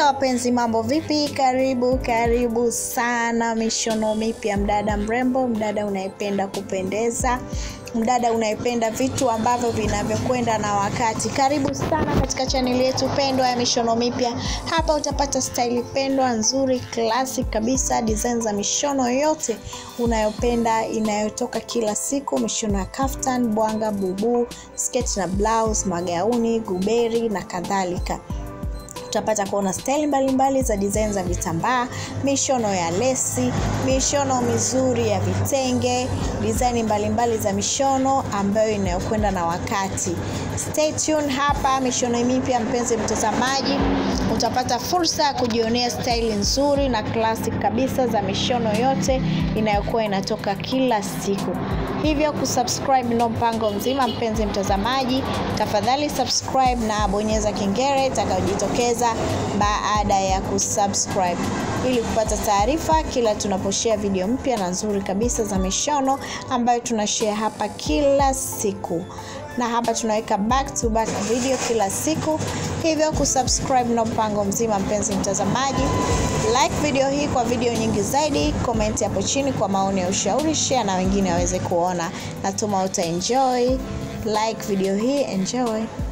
wapenzi, mambo vipi? Karibu karibu sana mishono mipya, mdada mrembo, mdada unayependa kupendeza, mdada unayependa vitu ambavyo vinavyokwenda na wakati. Karibu sana katika chaneli yetu pendwa ya mishono mipya. Hapa utapata staili pendwa nzuri, classic kabisa, design za mishono yote unayopenda inayotoka kila siku, mishono ya kaftan, bwanga, bubu, sketi na blouse, magauni, guberi na kadhalika utapata kuona staili mbalimbali za design za vitambaa, mishono ya lesi, mishono mizuri ya vitenge, design mbalimbali za mishono ambayo inayokwenda na wakati. Stay tuned hapa mishono mipya, mpenzi mtazamaji, utapata fursa ya kujionea staili nzuri na classic kabisa za mishono yote inayokuwa inatoka kila siku. Hivyo kusubscribe ndo mpango mzima, mpenzi mtazamaji, tafadhali subscribe na bonyeza kengele itakayojitokeza baada ya kusubscribe ili kupata taarifa kila tunaposhare video mpya na nzuri kabisa za mishono ambayo tunashare hapa kila siku na hapa tunaweka back to back video kila siku hivyo kusubscribe na mpango mzima mpenzi mtazamaji like video hii kwa video nyingi zaidi comment hapo chini kwa maoni ya ushauri share na wengine waweze kuona natuma uta enjoy like video hii enjoy